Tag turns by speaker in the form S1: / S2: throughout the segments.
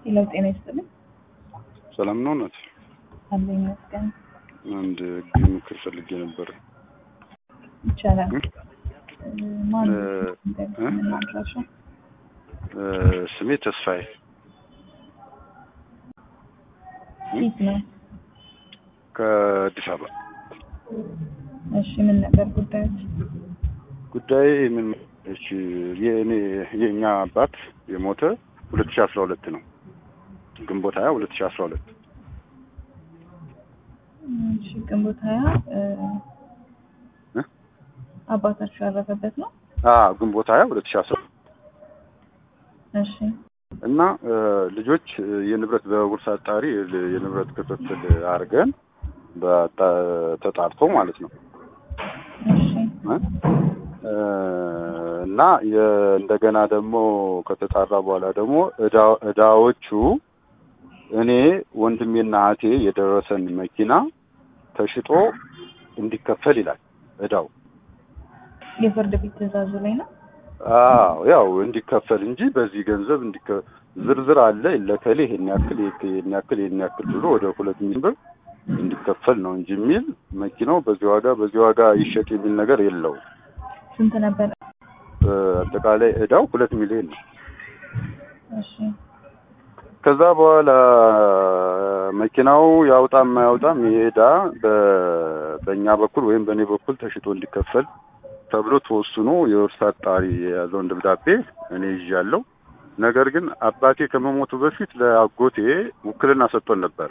S1: ሌላው ጤና ይስጥልኝ።
S2: ሰላም ነው ናት።
S1: አለ ይመስገን።
S2: አንድ ምክር ፈልጌ ነበር።
S1: ይቻላል። ማን
S2: እ?
S1: አድራሻ?
S2: ስሜ ተስፋዬ
S1: ፊት ነው።
S2: ከአዲስ አበባ።
S1: እሺ ምን ነበር ጉዳዮች?
S2: ጉዳይ ምን እሺ፣ የእኔ የእኛ አባት የሞተ ሁለት ሺህ አስራ ሁለት ነው ግንቦት ሀያ ሁለት ሺህ አስራ ሁለት
S1: እሺ ግንቦት ሀያ እ፣
S2: እ?
S1: አባታችሁ ያረፈበት ነው?
S2: አዎ ግንቦት ሀያ ሁለት ሺህ አስራ
S1: እሺ
S2: እና እ፣ ልጆች እ፣ የንብረት በውርስ አጣሪ ል- የንብረት ክፍፍል አድርገን በጣ- ተጣርቶ ማለት ነው
S1: እሺ
S2: እ? እ፣ እና የ- እንደገና ደግሞ ከተጣራ በኋላ ደግሞ እዳ- እዳዎቹ እኔ ወንድሜና እህቴ የደረሰን መኪና ተሽጦ እንዲከፈል ይላል እዳው።
S1: የፍርድ ቤት ትዕዛዙ ላይ ነው?
S2: አዎ ያው እንዲከፈል እንጂ በዚህ ገንዘብ እንዲከ ዝርዝር አለ ለከሌ ይሄን ያክል ይሄን ያክል ይሄን ያክል ብሎ ወደ ሁለት ሚሊዮን ብር እንዲከፈል ነው እንጂ የሚል መኪናው በዚህ ዋጋ በዚህ ዋጋ ይሸጥ የሚል ነገር የለውም።
S1: ስንት ነበር?
S2: እ፣ አጠቃላይ እዳው ሁለት ሚሊዮን ነው።
S1: እሺ
S2: ከዛ በኋላ መኪናው ያውጣም አያውጣም ይሄ ዕዳ በ- በእኛ በኩል ወይም በእኔ በኩል ተሽጦ እንዲከፈል ተብሎ ተወስኖ የውርስ አጣሪ የያዘውን ደብዳቤ እኔ ይዣለሁ። ነገር ግን አባቴ ከመሞቱ በፊት ለአጎቴ ውክልና ሰጥቶን ነበረ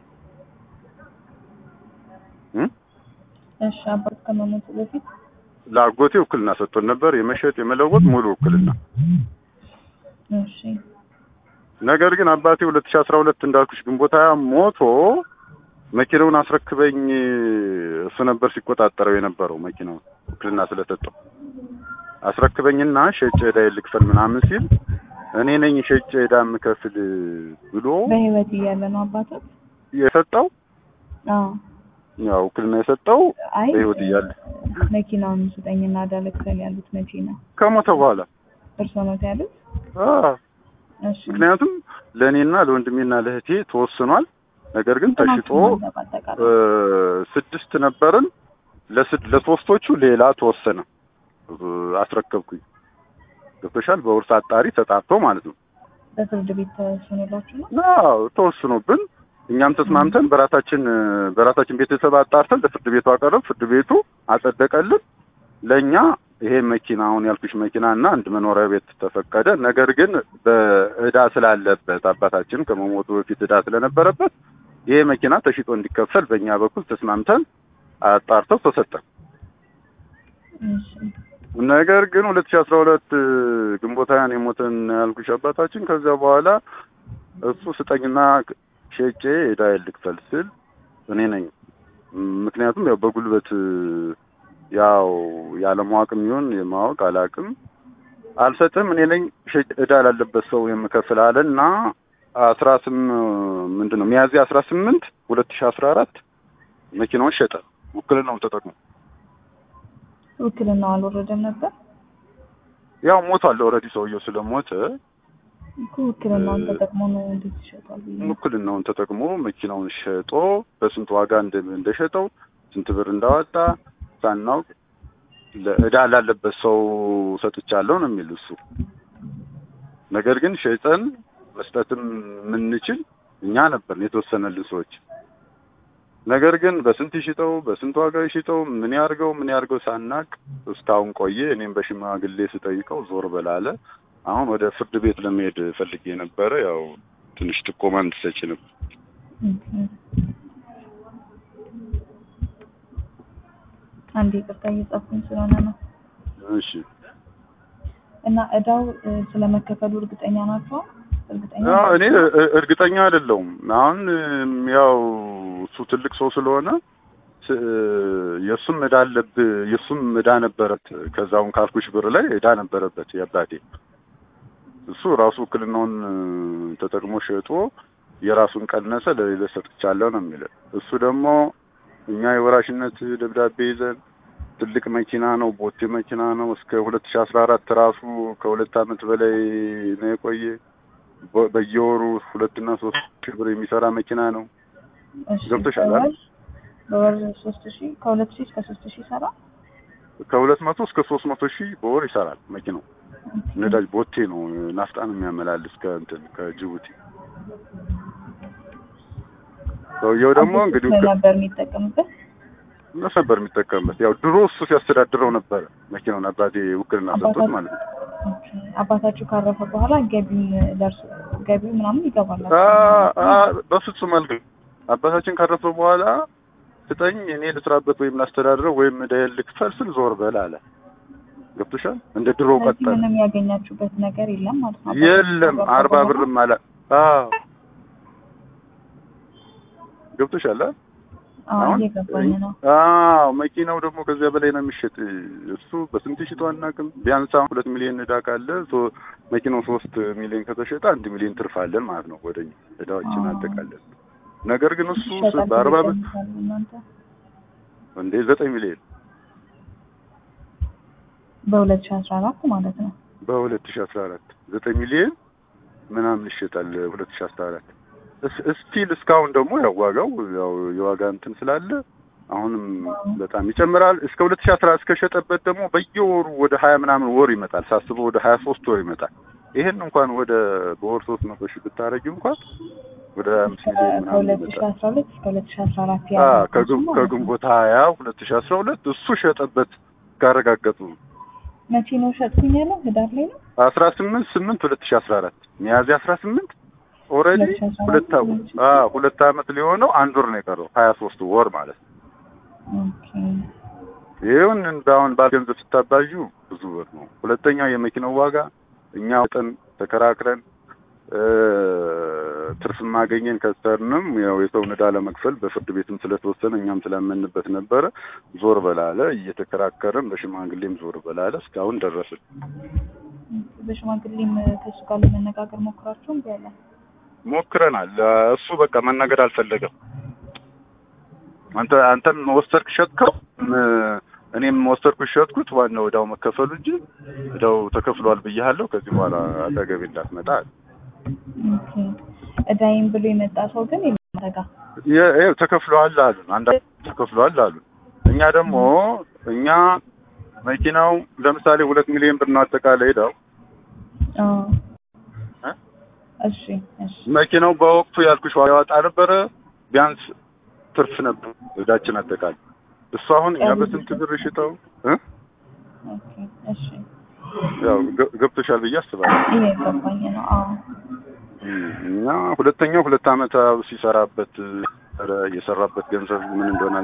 S2: እ?
S1: እሺ አባት ከመሞቱ በፊት
S2: ለአጎቴ ውክልና ሰጥቶን ነበር፣ የመሸጥ የመለወጥ ሙሉ ውክልና።
S1: እሺ
S2: ነገር ግን አባቴ ሁለት ሺህ አስራ ሁለት እንዳልኩሽ ግንቦት ሃያ ሞቶ መኪናውን አስረክበኝ እሱ ነበር ሲቆጣጠረው የነበረው መኪናውን ውክልና ስለሰጠው አስረክበኝና ሸጬ ዕዳ ልክፈል ምናምን ሲል እኔ ነኝ ሸጬ ዕዳ የምከፍል ብሎ
S1: በህይወት እያለ ነው አባቶች?
S2: የሰጠው
S1: አዎ
S2: ያው ውክልና የሰጠው
S1: አይ
S2: በህይወት እያለ
S1: መኪናውን ስጠኝና ዕዳ ልክፈል ያሉት መቼ ነው?
S2: ከሞተ በኋላ
S1: እርሶ ነው ያሉት?
S2: አ
S1: እሺ
S2: ምክንያቱም ለእኔና ለወንድሜና ለእህቴ ተወስኗል። ነገር ግን ተሽጦ
S1: በአጠቃላይ
S2: እ፣ ስድስት ነበርን። ለስድ ለሶስቶቹ ሌላ ተወሰነ እ፣ አስረከብኩኝ። ገብቶሻል? በውርስ አጣሪ ተጣርቶ ማለት ነው።
S1: በፍርድ ቤት ተወስኖላችሁ ነው?
S2: አዎ ተወስኖብን እኛም ተስማምተን በራሳችን እ፣ በራሳችን ቤተሰብ አጣርተን ለፍርድ ቤቱ አቀረብ። ፍርድ ቤቱ አጸደቀልን። ለእኛ ይሄ መኪና አሁን ያልኩሽ መኪና እና አንድ መኖሪያ ቤት ተፈቀደ። ነገር ግን በእዳ ስላለበት አባታችን ከመሞቱ በፊት እዳ ስለነበረበት ይሄ መኪና ተሽጦ እንዲከፈል በእኛ በኩል ተስማምተን አጣርተው ተሰጠን።
S1: እሺ
S2: ነገር ግን ሁለት ሺህ አስራ ሁለት ግንቦት ሃያን የሞተን ያልኩሽ አባታችን ከዚያ በኋላ እሱ ስጠኝና ሸጬ ዕዳዬን ልክፈል ስል እኔ ነኝ። ምክንያቱም ያው በጉልበት ያው ያለማወቅም ይሁን የማወቅ አላውቅም አልሰጥም እኔ ነኝ ሸጬ ዕዳ ላለበት ሰው የምከፍል አለ እና አስራ ስም ምንድን ነው ሚያዝያ አስራ ስምንት ሁለት ሺህ አስራ አራት መኪናውን ሸጠ ውክልናውን ተጠቅሞ
S1: ውክልናው አልወረደም ነበር
S2: ያው ሞቷል ኦልሬዲ ሰውየው ስለሞተ
S1: እኮ ውክልናውን ተጠቅሞ ነው እንዴት ይሸጣል ብዬ ነው።
S2: ውክልናውን ተጠቅሞ መኪናውን ሸጦ በስንት ዋጋ እንደ- እንደሸጠው ስንት ብር እንዳወጣ ሳናውቅ ለዕዳ ላለበት ሰው ሰጥቻለሁ ነው የሚል እሱ። ነገር ግን ሸጠን መስጠትም የምንችል እኛ ነበርን የተወሰነልን ሰዎች። ነገር ግን በስንት ይሽጠው በስንት ዋጋ ይሽጠው ምን ያርገው ምን ያርገው ሳናቅ እስካሁን ቆየ። እኔም በሽማግሌ ስጠይቀው ዞር በላለ። አሁን ወደ ፍርድ ቤት ለመሄድ ፈልጌ ነበረ። ያው ትንሽ ጥቆማ እንድትሰጪ ነበር።
S1: ኦኬ። አንድ ይቅርታ እየጻፍኩኝ ስለሆነ ነው።
S2: እሺ
S1: እና እዳው እ፣ ስለመከፈሉ እርግጠኛ ናቸው? እርግጠኛ
S2: ያው እኔ እ- እርግጠኛ አይደለሁም። አሁን እም፣ ያው እሱ ትልቅ ሰው ስለሆነ ስ- የእሱም ዕዳ አለብህ የእሱም ዕዳ ነበረት። ከዛውን ካልኩሽ ብር ላይ ዕዳ ነበረበት የአባቴ እሱ ራሱ ውክልናውን እ፣ ተጠቅሞ ሸጦ የራሱን ቀነሰ ለሌሎች ሰጥቻለሁ ነው የሚለው። እሱ ደግሞ እኛ የወራሽነት ደብዳቤ ይዘን ትልቅ መኪና ነው፣ ቦቴ መኪና ነው። እስከ ሁለት ሺህ አስራ አራት ራሱ ከሁለት ዓመት በላይ ነው የቆየ። በ- በየወሩ ሁለትና ሶስት ሺህ ብር የሚሰራ መኪና ነው።
S1: እሺ
S2: ገብቶሻል
S1: በወር
S2: አይደል?
S1: በወር ሶስት ሺህ ከሁለት ሺህ እስከ ሶስት ሺህ ይሰራል።
S2: ከሁለት መቶ እስከ ሶስት መቶ ሺህ በወር ይሰራል መኪናው። ነዳጅ ቦቴ ነው ናፍጣን የሚያመላልስ ከእንትን ከጅቡቲ። ሰውየው ደግሞ እንግዲህ
S1: አባቶች ነበር የሚጠቀምበት።
S2: እነሱ ነበር የሚጠቀምበት። ያው ድሮ እሱ ሲያስተዳድረው ነበር መኪናውን አባቴ ውክልና ሰጥቶት ማለት ነው።
S1: ኦኬ። አባታችሁ ካረፈ በኋላ ገቢውን ደርሶ ገቢው ምናምን ይገባል።
S2: አ- አ- በፍጹም አልገ አባታችን ካረፈ በኋላ ስጠኝ እኔ ልስራበት ወይም ላስተዳድረው ወይም ዕዳዬን ልክፈል ስል ዞር በል አለ። ገብቶሻል? እንደ ድሮ
S1: ስለዚህ
S2: ቀጠለ።
S1: ምንም ያገኛችሁበት ነገር የለም ማለት ነው።
S2: የለም
S1: አባታችሁ
S2: አርባ
S1: ካረፈ
S2: ብርም አለ። አዎ ገብቶሻል? አ?
S1: አዎ
S2: አሁን
S1: እየገባኝ ነው።
S2: አዎ መኪናው ደግሞ ከዚያ በላይ ነው የሚሸጥ። እሱ በስንት ሽጦ አናውቅም። ቢያንስ አሁን ሁለት ሚሊዮን ዕዳ ካለ ሶ- መኪናው ሶስት ሚሊዮን ከተሸጠ አንድ ሚሊዮን ትርፍ አለን ማለት ነው። ወደኛ ዕዳዎችን
S1: አዎ።
S2: አጠቃለን። ነገር ግን እሱ
S1: ይሸጣል
S2: በአርባ ብር
S1: ይገዛል እናንተ
S2: እንዴ ዘጠኝ ሚሊዮን
S1: በሁለት ሺህ አስራ አራት ማለት ነው።
S2: በሁለት ሺህ አስራ አራት ዘጠኝ ሚሊዮን ምናምን ይሸጣል። ሁለት ሺህ አስራ አራት ስቲል እስካሁን ደግሞ ያው ዋጋው ያው የዋጋ እንትን ስላለ አሁንም በጣም ይጨምራል። እስከ ሁለት ሺህ አስራ እስከሸጠበት ደግሞ በየወሩ ወደ ሀያ ምናምን ወር ይመጣል። ሳስበው ወደ ሀያ ሶስት ወር ይመጣል። ይሄን እንኳን ወደ በወር ሶስት መቶ ሺህ ብታረጊው እንኳን ወደ ሀያ አምስት ሚሊዮን ምናምን
S1: ከሁለት ሺህ
S2: ይመጣል።
S1: አስራ ሁለት እስከ ሁለት ሺህ አስራ አራት
S2: አ
S1: ያለው
S2: ከግን-
S1: ማለት ነው።
S2: ከግንቦት ሀያ ሁለት ሺህ አስራ ሁለት እሱ ሸጠበት ካረጋገጡ
S1: መቼ ነው ሸጥኩኝ ያለው? ህዳር ላይ ነው።
S2: አስራ ስምንት ስምንት ሁለት ሺህ አስራ አራት ሚያዝያ አስራ ስምንት ኦልሬዲ
S1: 2014
S2: ሁለት አመት አ ሁለት አመት ሊሆነው አንድ ወር ነው የቀረው ሀያ ሶስት ወር ማለት ነው።
S1: ኦኬ
S2: ይሁን አሁን ባል ገንዘብ ስታባዡ ብዙ ብር ነው። ሁለተኛው የመኪናው ዋጋ እኛ ወጠን ተከራክረን እ ትርፍ ማገኘን ከሰርንም ያው የሰውን ዕዳ ለመክፈል በፍርድ ቤትም ስለተወሰነ እኛም ስላመንበት ነበረ ዞር በላለ እየተከራከርን በሽማግሌም ዞር በላለ እስካሁን ደረስን።
S1: በሽማግሌም ከእሱ ጋር ለመነጋገር ሞክራችሁ እምቢ አለ።
S2: ሞክረናል። እሱ በቃ መናገር አልፈለገም። አንተ አንተም ወሰድክ ሸጥከው ም- እኔም ወሰድኩ ሸጥኩት። ዋናው ዕዳው መከፈሉ እንጂ ዕዳው ተከፍሏል ብያለሁ። ከዚህ በኋላ አጠገቤ እንዳትመጣ አለ።
S1: ኦኬ እዳይም ብሎ የመጣ ሰው ግን የለም አንተ ጋር።
S2: የ- ይኸው ተከፍሏል አሉ። አንዳንድ ተከፍሏል አሉ። እኛ ደግሞ እኛ መኪናው ለምሳሌ ሁለት ሚሊዮን ብር ነው አጠቃላይ ዕዳው
S1: አዎ
S2: እ?
S1: እሺ እሺ
S2: መኪናው በወቅቱ ያልኩሽ ዋጋ ያወጣ ነበረ። ቢያንስ ትርፍ ነበር ዕዳችን አጠቃላይ። እሱ አሁን እኛ በስንት ብር ሽጠው እ?
S1: ኦኬ እሺ
S2: ያው ገ- ገብቶሻል ብዬ አስባለሁ።
S1: ይሄ ገባኝ ነው። አዎ
S2: እም፣ እና ሁለተኛው ሁለት ዓመት ሲሰራበት ኧረ የሰራበት ገንዘብ ምን እንደሆነ